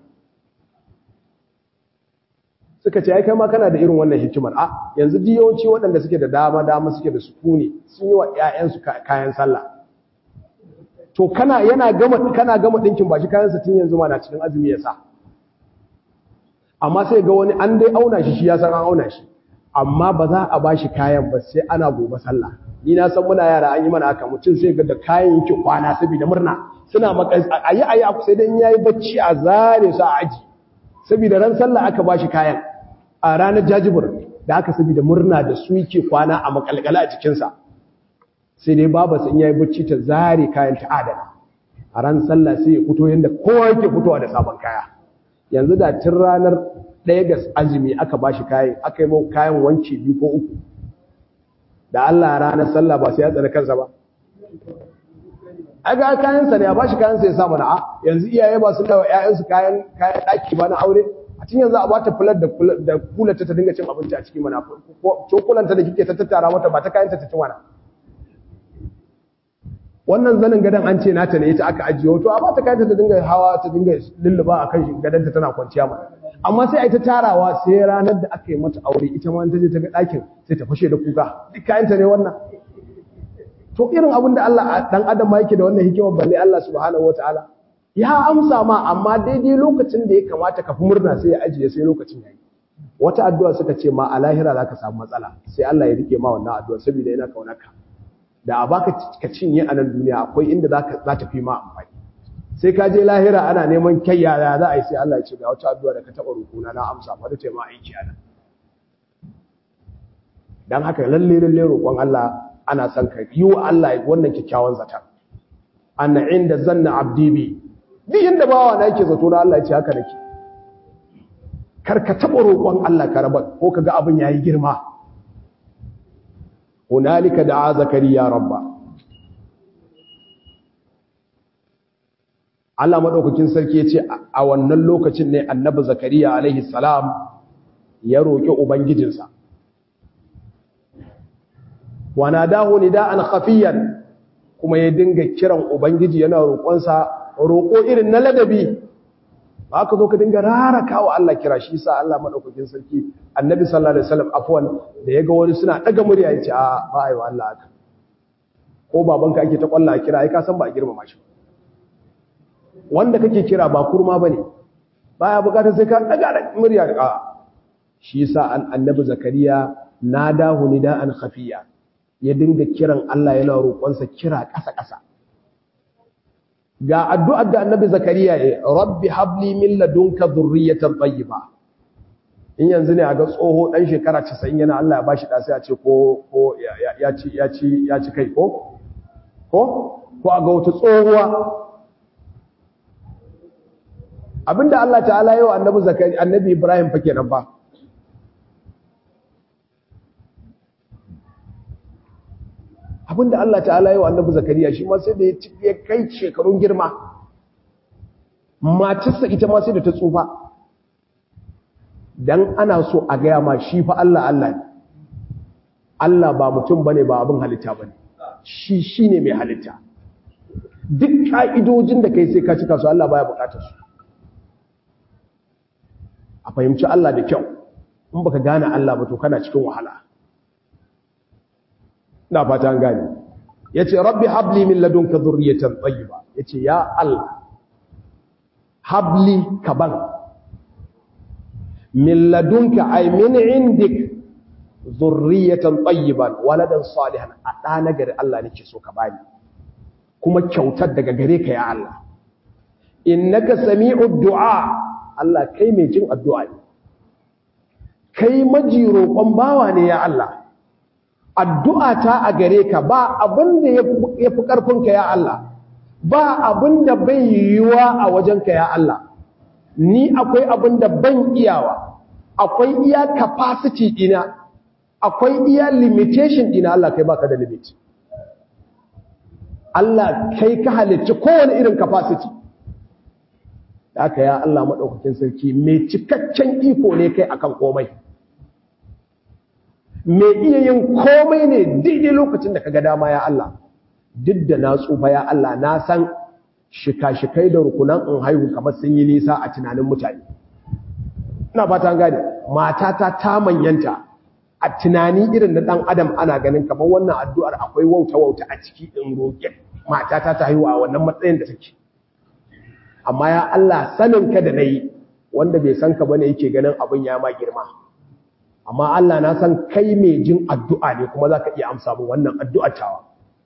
suka ce ya kai ma kana da irin wannan hikimar a yanzu yawanci waɗanda suke da dama dama suke da sukuni sun yi wa 'ya'yansu kayan sallah to kana yana gama kana gama ɗinkin ba shi kayan sa tun yanzu ma na cikin azumi ya sa amma sai ga wani an dai auna shi shi ya san an auna shi amma ba za a ba shi kayan ba sai ana gobe sallah ni na san muna yara an yi mana haka mutum sai ga da kayan yake kwana saboda murna suna maka ayi ayi sai dan yayi bacci a zare su a aji saboda ran sallah aka ba shi kayan a ranar jajibur da aka saboda murna da su yake kwana a makalkala a jikinsa sai dai baba sun yayi bacci ta zare kayan ta adana a ran sallah sai ya fito yanda kowa yake fitowa da sabon kaya yanzu da tun ranar ɗaya ga azumi aka ba shi kayan aka yi mau kayan wanki biyu ko uku da Allah ranar sallah ba sai ya tsare kansa ba a ga kayansa ne a ba shi kayansa ya sa mana a yanzu iyaye ba su dawa ‘ya'yansu kayan kayan ɗaki ba na aure a cikin yanzu a ba ta fular da kulata ta dinga cin abinci a cikin mana cokulanta da kike ta tattara mata ba ta kayanta ta ci mana wannan zanin gadon an ce nata ne ita aka ajiye wato a ba ta kayanta ta dinga hawa ta dinga lulluba a kan gadonta tana kwanciya ma amma sai a yi ta tarawa sai ranar da aka yi mata aure ita ma ta je ta ga ɗakin sai ta fashe da kuka duk kayanta ne wannan to irin abin da Allah dan adam ma yake da wannan hikimar balle Allah subhanahu wataala ya amsa ma amma daidai lokacin da ya kamata ka fi murna sai ya ajiye sai lokacin yayi wata addu'a suka ce ma a lahira zaka samu matsala sai Allah ya rike ma wannan addu'a saboda yana kaunarka da a baka ka cinye a nan duniya akwai inda zaka za ta fi ma amfani sai ka je lahira ana neman kai yaya za a yi sai Allah ya ce ga wata addu'a da ka taɓa rukuna na amsa fa da ce ma aiki a nan dan haka lalle lalle roƙon Allah ana son ka yi wa Allah wannan kyakkyawan zata anna inda zanna abdi bi duk inda bawa na yake zato na Allah ya ce haka nake kar ka taba roƙon Allah ka raba ko kaga abin yayi girma hunalika da'a zakariya rabba Allah madaukakin sarki ya ce a wannan lokacin ne annabi zakariya alaihi salam ya roƙi ubangijinsa wanadahu nida'an khafiyan kuma ya dinga kiran ubangiji yana roƙonsa roƙo irin na ladabi ba ka zo ka dinga raraka wa Allah kira shi sa Allah madaukakin sarki annabi sallallahu alaihi wasallam afwan da yaga wani suna daga murya yace a ba ai wa Allah haka ko babanka ake ta kwalla kira ai ka san ba a girmama shi wanda kake kira ba kurma bane baya bukatar sai ka daga murya a shi sa annabi zakariya nadahu nida'an khafiya ya dinga kiran Allah yana roƙonsa kira ƙasa-ƙasa ga addu'ar da annabi zakariya ya rabbi habli min ladunka dhurriyatan tayyiba in yanzu ne a ga tsoho dan shekara 90 yana Allah ya bashi da sai a ce ko ko ya ci ya ci ya ci kai ko ko ko a ga wata tsohuwa abinda Allah ta'ala yi wa annabi zakari annabi Ibrahim fa kenan ba abinda Allah ta'ala yi wa annabi zakariya shi ma sai da ya kai shekarun girma matarsa ita ma sai da ta tsufa dan ana so a gaya ma shi fa Allah Allah ne Allah ba mutum bane ba abin halitta bane shi shine mai halitta duk ka'idojin da kai sai ka cika su Allah baya bukatar su a fahimci Allah da kyau in baka gane Allah ba to kana cikin wahala ina fata an gane yace rabbi habli min ladunka dhurriyatan tayyiba yace ya Allah habli kaban min ladunka ay min indik dhurriyatan tayyiban waladan salihan a da nagari Allah nake so ka bani kuma kyautar daga gare ka ya Allah innaka sami'ud du'a Allah kai mai jin addu'a ne kai maji roƙon bawa ne ya Allah addu'a ta a gare ka ba abin da ya fi ƙarfinka ya Allah ba abin da bai yiwuwa a wajenka ya Allah ni akwai abin da ban iyawa akwai iya capacity ɗina akwai iya limitation ɗina Allah kai baka da limit Allah kai ka halicci kowane irin capacity da aka ya Allah maɗaukakin sarki mai cikakken iko ne kai akan komai mai iya yin komai ne daidai lokacin da kaga dama ya Allah duk da na tsufa ya Allah na san shika-shikai da rukunan in haihu kamar sun yi nisa a tunanin mutane ina fata gane matata ta manyanta a tunani irin na dan adam ana ganin kamar wannan addu'ar akwai wauta-wauta a ciki in roƙe matata ta haihu a wannan matsayin da take amma ya Allah sanin ka da nayi wanda bai san ka bane yake ganin abin ya ma girma amma Allah na san kai mai jin addu'a ne kuma za ka iya amsa mu wannan addu'a tawa.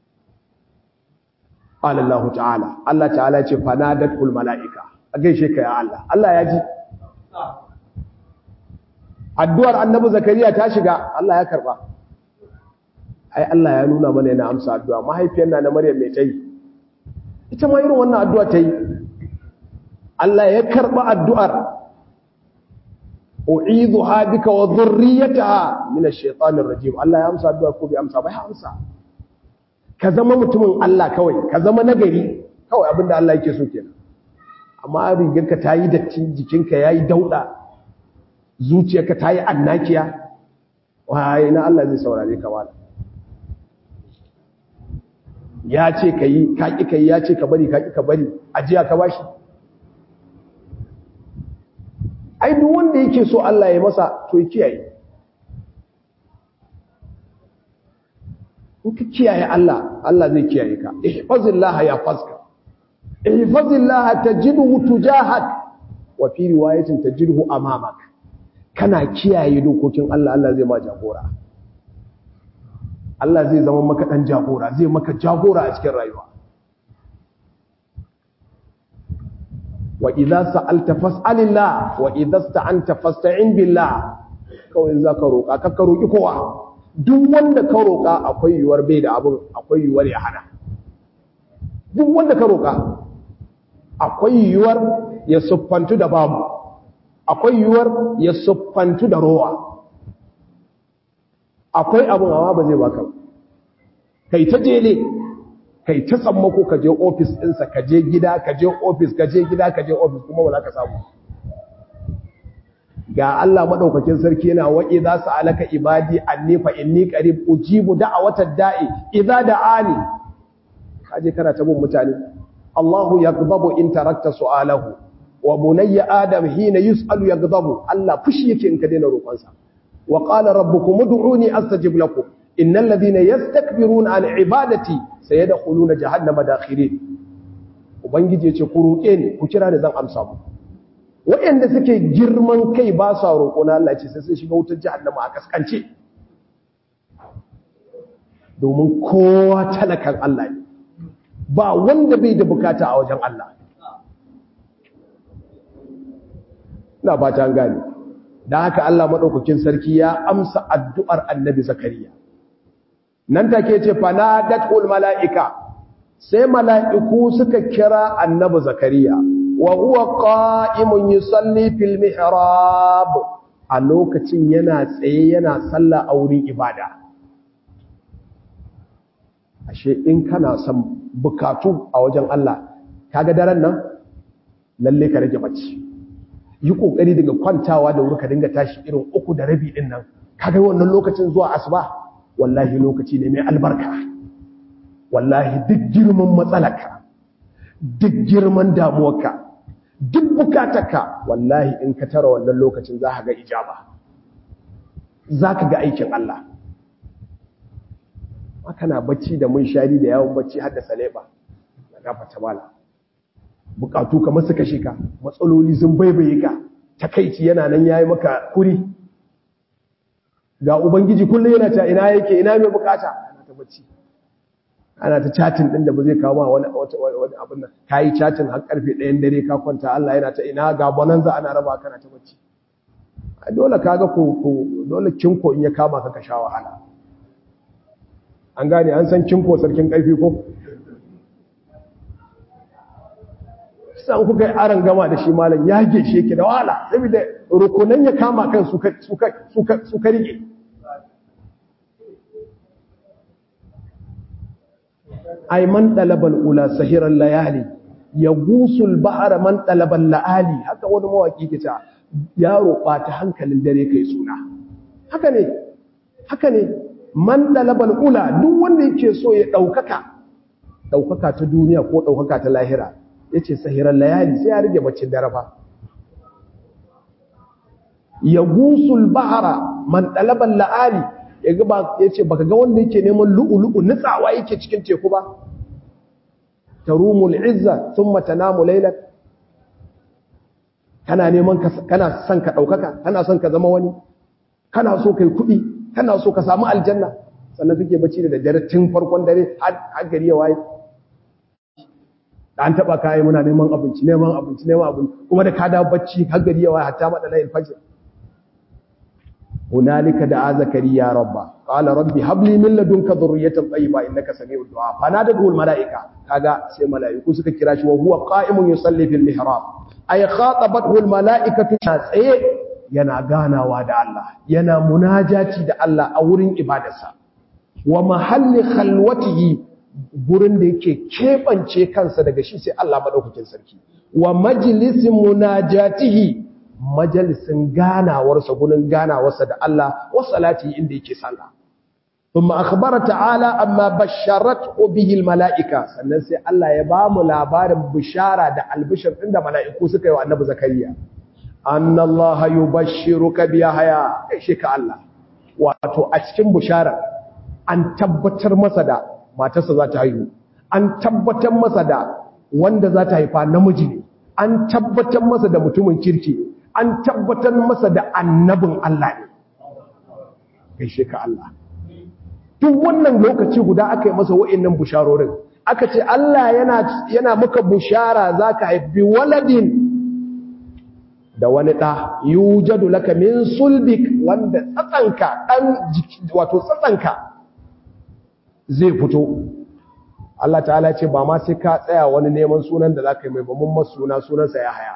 Allah ta'ala, Allah ta'ala ce fanadatul mala'ika, a gaishe ka ya Allah, Allah ya ji. Addu'ar annabi Zakariya ta shiga, Allah ya karɓa. Ai, Allah ya nuna mana yana amsa addu'a, mahaifiyar na na Maryam mai ta yi. Ita ma irin wannan addu'a ta yi. Allah ya karɓa addu'ar u'idhuha bika wa dhurriyyataha min ash-shaytanir rajim Allah ya amsa addu'a ko bai amsa ba ya amsa ka zama mutumin Allah kawai ka zama nagari kawai abinda Allah yake so kenan amma rigarka ta yi datti jikinka yayi dauda zuciyarka ta yi annakiya waye na Allah zai saurare ka wala ya ce ka yi ka ƙi ka yi ya ce ka bari ka ƙi ka bari ajiya ka bashi ai duk wanda yake so Allah ya masa to ya kiyaye in ka kiyaye Allah Allah zai kiyaye ka ihfazillah ya faska ihfazillah tajidhu tujahak wa fi riwayatin tajidhu amamak kana kiyaye dokokin Allah Allah zai ma jagora Allah zai zama maka dan jagora zai maka jagora a cikin rayuwa wa idza sa'alta fas'alillah wa idza sta'anta fasta'in billah kawai zaka roka ka ka roki kowa duk wanda ka roka akwai yuwar bai da abun akwai yuwar ya hana duk wanda ka roka akwai yuwar ya suffantu da babu akwai yuwar ya suffantu da rowa akwai abun amma ba zai baka kai ta jele kai ta sammako ka je ofis ɗinsa ka je gida ka je ofis ka je gida ka je ofis kuma ba za ka samu ga Allah madaukakin sarki yana wa idza sa'alaka ibadi anni fa inni qarib ujibu da'watad da'i idza da'ani kaje kana ta bin mutane Allahu yaghdabu in tarakta su'alahu wa bunayya adam hina yus'alu yaghdabu Allah fushi yake in ka daina roƙonsa wa qala rabbukum ud'uni astajib lakum innal ladhina yastakbiruna an ibadati sayadkhuluna jahannama dakhirin ubangiji yace ku roƙe ni ku kira ni zan amsa mu waɗanda suke girman kai ba sa roƙo na Allah ce sai sun shiga wutar jahannama a kaskance domin kowa talakan Allah ne ba wanda bai da bukata a wajen Allah ina ba ta gane dan haka Allah madaukakin sarki ya amsa addu'ar annabi zakariya nan take ce fanadatul malaika sai mala'iku suka kira annabi zakariya wa huwa qa'imun yusalli fil mihrab a lokacin yana tsaye yana sallah a wurin ibada ashe in kana son bukatu a wajen Allah kaga daren nan lalle ka rage bacci yi kokari daga kwantawa da wuri ka dinga tashi irin uku da rabi din nan kaga wannan lokacin zuwa asuba wallahi lokaci ne mai albarka wallahi duk girman matsalaka duk girman damuwarka duk bukatarka wallahi in ka tara wannan lokacin za ka ga ijaba za ka ga aikin Allah kana bacci da mun shari da yawon bacci har da saleba na gafata mala bukatu kamar suka shika matsaloli sun baibaye ka takaici yana nan yayi maka kuri ga ubangiji kullum yana ta ina yake ina mai bukata ana ta bacci ana ta chatin din da ba zai kawo ma wani wani abin nan kai chatin har karfe 1 dare ka kwanta Allah yana ta ina ga bonanza ana raba kana ta bacci dole kaga ko ko dole kinko in ya kama ka ka sha wahala an gane an san kinko sarkin karfi ko san kuka yi aron gama da shi malam ya geshe yake da wahala saboda rukunan ya kama kan suka suka suka suka rike ay man talabal ula sahiran layali yagusul bahra man talabal laali haka wani mawaki ke ta yaro ta hankalin dare kai suna haka ne haka ne man talabal ula duk wanda yake so ya daukaka daukaka ta duniya ko daukaka ta lahira yace sahiran layali sai ya rige baccin dare fa yagusul bahra man talabal laali yaga ba yace baka ga wanda yake neman lu'ulu'u nutsawa yake cikin teku ba tarumul izza thumma tanamu laylan kana neman kana son ka daukaka kana son ka zama wani kana so kai kudi kana so ka samu aljanna sannan kake bacci da daddare tun farkon dare har gari ya waye da an taba kai muna neman abinci neman abinci neman abinci kuma da ka da bacci har gari ya waye hatta madala fajr هنالك دعا زكريا ربه قال ربي هب لي من لدنك ذريه طيبه انك سميع الدعاء فنادته الملائكه kaga sai malaiku suka kira shi wa huwa qa'imun yusalli fil mihrab ay khatabathu al malaikatu tsaye yana ganawa da Allah yana munajati da Allah a wurin ibadarsa wa mahalli khalwatihi gurin da yake kebance kansa daga shi sai Allah madaukakin sarki wa majlisin munajatihi majalisin ganawarsa gurin ganawarsa da Allah wa salati inda yake sallah thumma akhbara ta'ala amma basharatu bihi almalaika sannan sai Allah ya ba mu labarin bishara da albishir din da mala'iku suka yi wa annabi zakariya anna Allah yubashshiruka bi yahya shi ka Allah wato a cikin bishara an tabbatar masa da matarsa za ta haihu an tabbatar masa da wanda za ta haifa namiji ne an tabbatar masa da mutumin kirki an tabbatar masa da annabin Allah ne gaishe ka Allah duk wannan lokaci guda aka yi masa wa'annan busharorin aka ce Allah yana yana maka bushara zaka haifi waladin da wani ɗa yujadu laka min sulbik wanda tsatsanka ɗan wato tsatsanka zai fito Allah ta'ala ce ba ma sai ka tsaya wani neman sunan da za ka yi mai bamban masu suna sunansa ya haya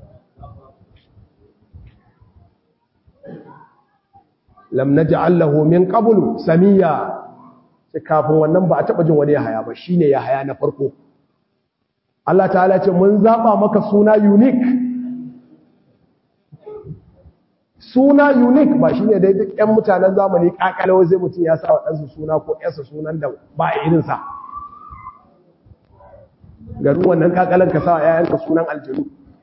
lam naj'al lahu min qablu samiya sai kafin wannan ba a taba jin wani ya haya ba shine ya haya na farko Allah ta'ala ce mun zaba maka suna unique suna unique ba shine dai duk ƴan mutanen zamani kakalawa zai mutum ya sa wa ɗansa suna ko ƴarsa sunan da ba a irinsa garin wannan kakalan ka sa wa ƴaƴanka sunan aljanu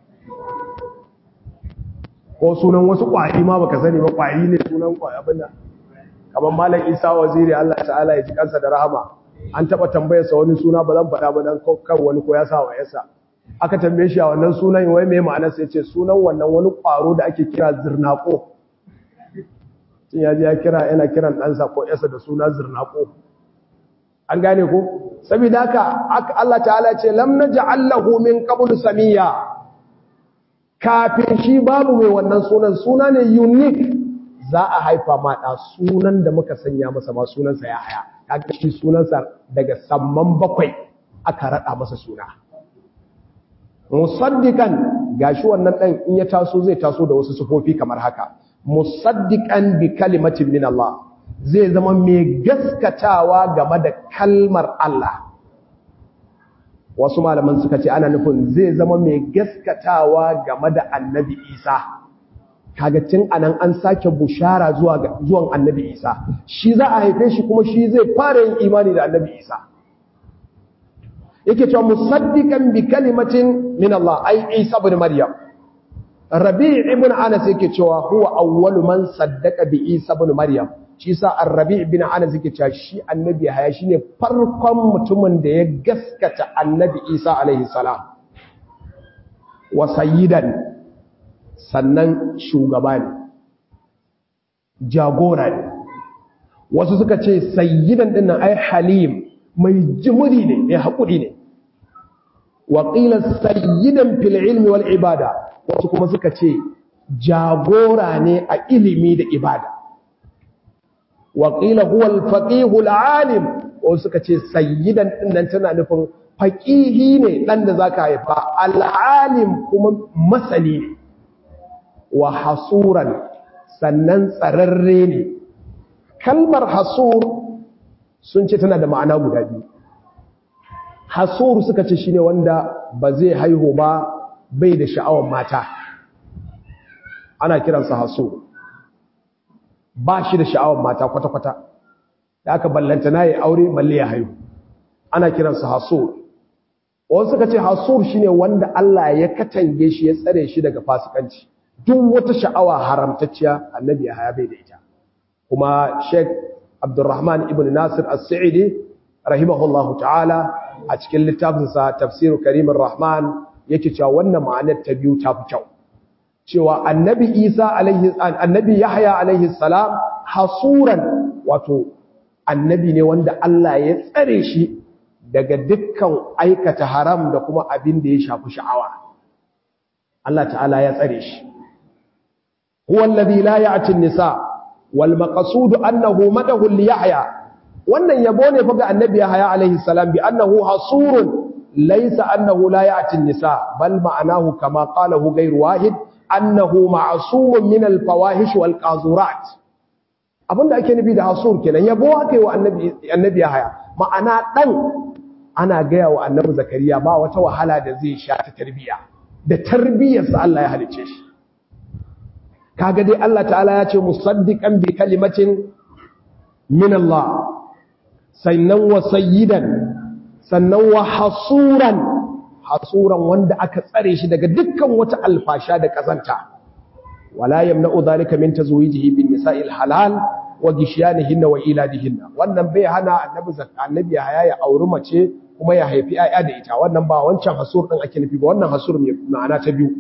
ko sunan wasu ƙwari ma baka sani ba ƙwari ne sunan ƙwari abin da kamar malam isa waziri Allah ta'ala ya ji kansa da rahama an taɓa tambayarsa wani suna ba zan faɗa ba dan kan wani ko ya sa wa ƴarsa aka tambaye shi a wannan sunan wai mai ma'anar sai ce sunan wannan wani ƙwaro da ake kira zirnako sun yaji ya kira yana kiran ɗansa ko yasa da suna zirnako an gane ko saboda haka Allah ta'ala ce lam naj'al lahu min qabl samiya kafin shi babu mai wannan sunan suna ne unique za a haifa ma da sunan da muka sanya masa ma sunansa ya haya kaga shi sunansa daga samman bakwai aka rada masa suna musaddiqan gashi wannan dan in ya taso zai taso da wasu sufofi kamar haka musaddiqan bi kalimatin min Allah zai zama mai gaskatawa game da kalmar Allah wasu malaman suka ce ana nufin zai zama mai gaskatawa game da annabi Isa kaga tun anan an sake bushara zuwa zuwan annabi Isa shi za a haife shi kuma shi zai fara yin imani da annabi Isa yake cewa musaddiqan bi kalimatin min Allah ai Isa ibn Maryam Rabi' ibn Anas yake cewa huwa awwalu man saddaqa bi Isa ibn Maryam shi sa Ar-Rabi' ibn Anas yake cewa shi annabi haya shine farkon mutumin da ya gaskata annabi Isa alaihi salam wa sayyidan sannan shugaba ne jagora ne wasu suka ce sayyidan dinnan ai halim mai jimuri ne mai haƙuri ne waƙila sayyidan fil ilmi wal ibada wasu kuma suka ce jagora ne a ilimi da ibada waƙila huwa al-faqihu al-alim wasu suka ce sayyidan dinnan tana nufin faqihi ne dan da zaka haifa al-alim kuma masani ne wa hasuran sannan tsararre ne kalmar hasur sun ce tana da ma'ana guda biyu hasur suka ce shine wanda ba zai haihu ba bai da sha'awar mata ana kiransa hasur ba shi da sha'awar mata kwata-kwata da aka ballanta na yi aure balle ya haihu ana kiransa hasur wasu suka ce hasur shine wanda Allah ya katange shi ya tsare shi daga fasikanci duk wata sha'awa haramtacciya annabi ya haya bai da ita kuma sheikh Abdurrahman ibn Nasir As-Sa'idi rahimahullahu ta'ala a cikin littafinsa Tafsir Karimur Rahman yake cewa wannan ma'anar ta biyu ta fi kyau cewa Annabi Isa alaihi Annabi Yahya alaihi salam hasuran wato annabi ne wanda Allah ya tsare shi daga dukkan aikata haram da kuma abin da ya shafi sha'awa Allah ta'ala ya tsare shi huwa alladhi la ya'ti an-nisa' wal maqsud annahu madahu li yahya wannan yabo ne fa ga annabi yahya alaihi salam bi annahu hasurun laysa annahu la ya'ti an-nisa bal ma'anahu kama qalahu ghayr wahid annahu ma'sumun min al-fawahish wal qazurat abinda ake nufi da hasur kenan yabo aka yi wa annabi annabi Yahaya ma'ana dan ana gaya wa annabi Zakariya ba wata wahala da zai sha ta tarbiya da tarbiyarsa Allah ya halice shi kaga dai Allah ta'ala ya ce musaddiqan bi kalimatin min Allah sannan wa sayyidan sannan wa hasuran hasuran wanda aka tsare shi daga dukkan wata alfasha da kazanta wala yamna'u dhalika min tazwijihi bin nisa'il halal wa gishyanihinna wa iladihinna wannan bai hana annabi annabi haya ya auri mace kuma ya haifi ayya da ita wannan ba wancan hasur din ake nufi ba wannan hasur ne ma'ana ta biyu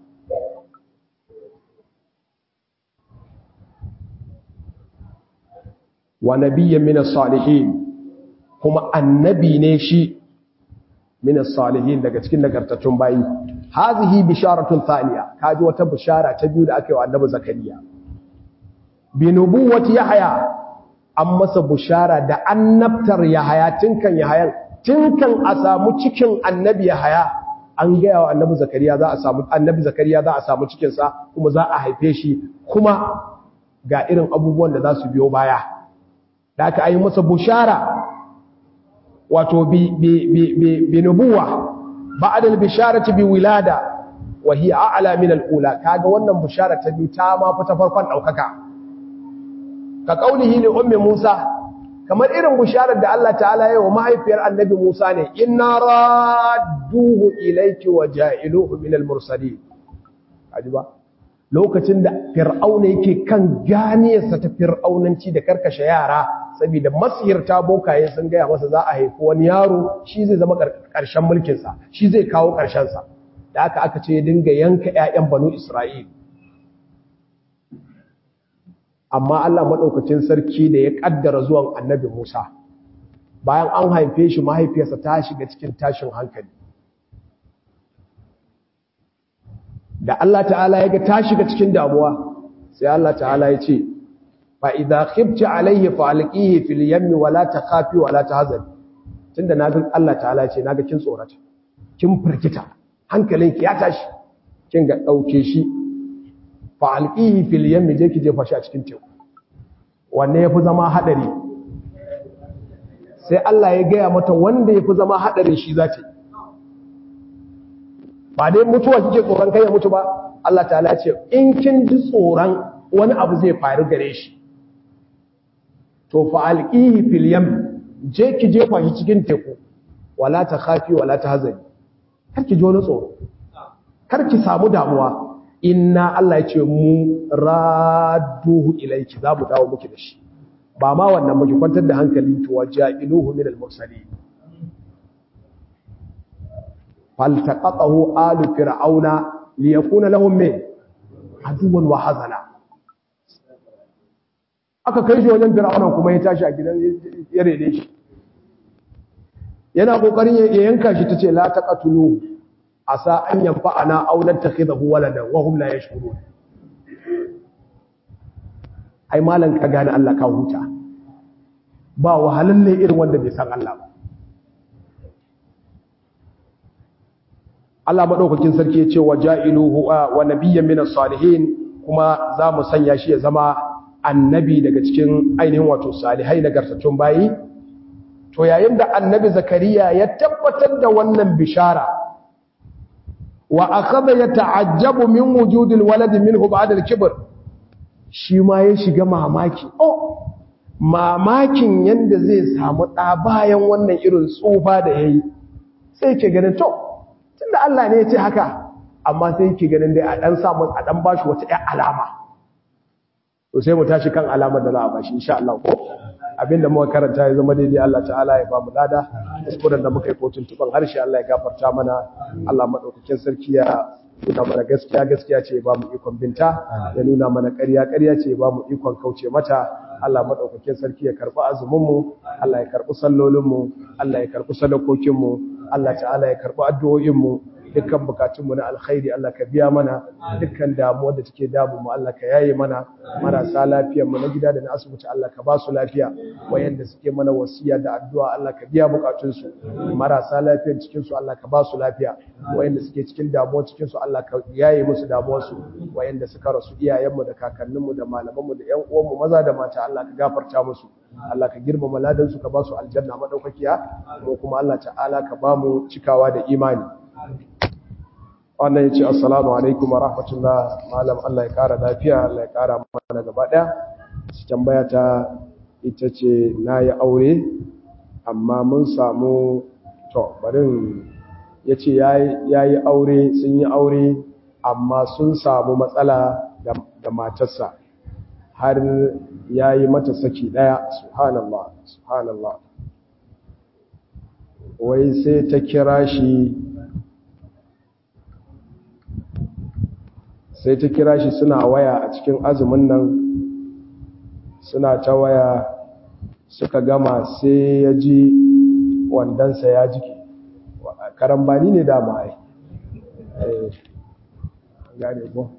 wa nabiyyan min as-salihin kuma annabi ne shi min as-salihin daga cikin nagartattun bayi hazihi bisharatun thaniya kaji wata bishara ta biyu da aka yi wa annabi zakariya bi nubuwati yahya an masa bishara da annabtar yahya tinkan yahya tinkan a samu cikin annabi yahya an gaya wa annabi zakariya za a samu annabi zakariya za a samu cikin sa kuma za a haife shi kuma ga irin abubuwan da za su biyo baya da aka yi masa bushara wato bi bi bi bi nubuwa ba'da al-bisharati bi wilada wa hiya a'la min al-ula kaga wannan bushara ta biyu ta ma fita farkon daukaka ka kaulihi li ummi Musa kamar irin bisharar da Allah ta'ala ya yi wa mahaifiyar annabi Musa ne inna radduhu ilayki wa ja'iluhu min al-mursalin ajiba lokacin da fir'auna yake kan ganiyarsa ta fir'aunanci da karkashe yara saboda masihirta bokaye sun gaya masa za a haifi wani yaro shi zai zama ƙarshen mulkinsa shi zai kawo ƙarshensa da aka aka ce ya dinga yanka 'ya'yan banu isra'il amma allah maɗaukacin sarki da ya ƙaddara zuwan annabi musa bayan an haife shi mahaifiyarsa ta shiga cikin tashin hankali da Allah ta'ala ya ga ta shiga cikin damuwa sai Allah ta'ala ya ce fa idza khifti alayhi fa alqihi fil yammi wa la takhafi wa la tahzan tunda naga Allah ta'ala ya ce naga kin tsorata kin firgita hankalinki ya tashi kin ga dauke shi fa alqihi fil yammi je ki jefa shi a cikin teku wanne yafi zama hadari sai Allah ya gaya mata wanda yafi zama hadarin shi zata ba dai mutuwa kike tsoron kai ya mutu ba Allah ta'ala ce in kin ji tsoron wani abu zai faru gare shi to fa alqihi fil yam je ki jefa shi cikin teku wala ta khafi wala ta hazani kar ki ji wani tsoro kar ki samu damuwa inna Allah ya ce mu radduhu ilayki za mu dawo miki da shi ba ma wannan muke kwantar da hankali to waja'iluhu min al-mursalin faltaqatahu alu fir'auna liyakuna lahum min aduwan wa hazana aka kai shi wajen fir'auna kuma ya tashi a gidan ya rede shi yana kokarin ya yanka shi tace la taqatulu asa an yanfa'ana aw nattakhidahu waladan wa hum la yashkurun ai malan ka gane Allah ka huta ba wahalalle irin wanda bai san Allah ba Allah madaukakin sarki ya ce wa ja'iluhu wa nabiyyan minas salihin kuma za mu sanya shi ya zama annabi daga cikin ainihin wato salihai nagartattun bayi to yayin da annabi zakariya ya tabbatar da wannan bishara wa akhadha yata'ajjabu min wujudil walad minhu ba'da al-kibr shi ma ya shiga mamaki oh mamakin yanda zai samu da bayan wannan irin tsufa da yayi sai ke ganin to tunda Allah ne ya ce haka amma sai yake ganin dai a dan samu a dan bashi wata ƴan alama to sai mu tashi kan alamar da za a bashi insha Allah ko abinda muka karanta ya zama daidai Allah ta'ala ya ba mu lada kuskuren da muka yi kotun tuban harshe Allah ya gafarta mana Allah madaukakin sarki ya nuna mana gaskiya gaskiya ce ya ba mu ikon binta ya nuna mana ƙarya ƙarya ce ya ba mu ikon kauce mata Allah madaukakin sarki ya karɓi azumin mu Allah ya karɓi sallolin mu Allah ya karɓi sadakokin mu Allah ta'ala ya karɓi addu'o'in mu dukkan bukatunmu na alkhairi Allah ka biya mana dukkan damuwar da take damu mu Allah ka yaye mana marasa lafiyar mu na gida da na asibiti Allah ka ba su lafiya wayanda suke mana wasiya da addu'a Allah ka biya bukatun su marasa lafiyar cikin su Allah ka ba su lafiya wayanda suke cikin damuwa cikin su Allah ka yaye musu damuwar su wayanda suka rasu iyayen mu da kakannin mu da malaman mu da ƴan uwan mu maza da mata Allah ka gafarta musu Allah ka girmama ladan su ka ba su aljanna madaukakiya ko kuma Allah ta'ala ka ba mu cikawa da imani wannan ya ce assalamu alaikum wa rahmatullah malam Allah ya kara lafiya Allah ya kara mana gaba daya su tambaya ta ita ce na yi aure amma mun samu to barin ya ce ya yi aure sun yi aure amma sun samu matsala da matarsa har ya yi mata saki daya subhanallah subhanallah wai sai ta kira shi sai ta kira shi suna waya a cikin azumin nan suna ta waya suka gama sai ya ji wandansa ya jike karambani ne dama ai gane ko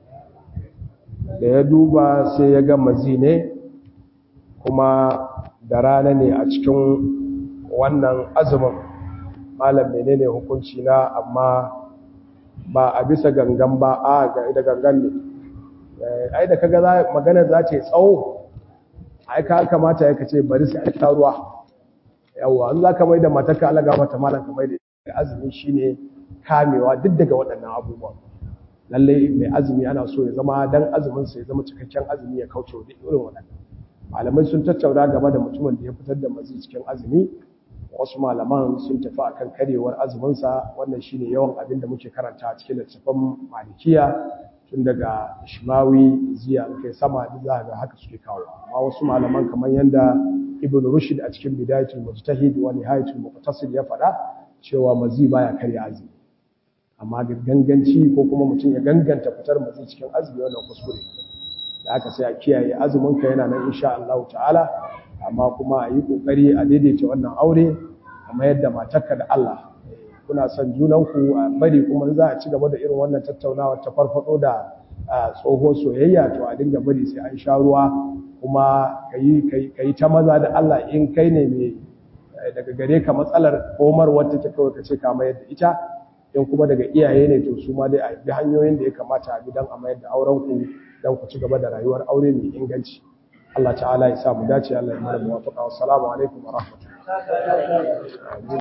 da ya duba sai ya ga mazi ne kuma da rana ne a cikin wannan azumin malam menene hukunci na amma ba a bisa gangan ba a ga da gangan ne ai da kaga magana za ta yi tsawo ai ka kamata ya kace bari sai a sha ruwa yawa an za ka mai da matarka alaga mata malam ka mai da azumi shine kamewa duk daga waɗannan abubuwan lalle mai azumi ana so ya zama dan azumin sa ya zama cikakken azumi ya kauce wa duk irin waɗannan malamai sun tattauna game da mutumin da ya fitar da mazi cikin azumi wasu malaman sun tafi akan karewar azuminsa wannan shine yawan abin da muke karanta a cikin littattafan malikiya tun daga ishmawi ziya kai sama da za ga haka suke kawo amma wasu malaman kamar yanda ibn rushd a cikin bidayatul mujtahid wa nihayatul muqtasid ya faɗa cewa mazi baya karya azumi amma da ganganci ko kuma mutum ya ganganta fitar mazi cikin azumi wannan kuskure da aka sai a kiyaye azumin ka yana nan insha Allah ta'ala amma kuma a yi kokari a daidaita wannan aure kamar yadda matarka da Allah kuna son junanku a bari kuma za a ci gaba da irin wannan tattaunawa ta farfado da tsohon soyayya to a dinga bari sai an sha ruwa kuma ka yi ta maza da Allah in kai ne mai daga gare ka matsalar komar wata ta kawai ka ce ka mayar da ita in kuma daga iyaye ne to su ma dai a bi hanyoyin da ya kamata a bi don a mayar da auren ku don ku ci gaba da rayuwar aure mai inganci Allah ta'ala ya sa mu dace Allah ya mana muwafaqa wassalamu alaikum wa rahmatullahi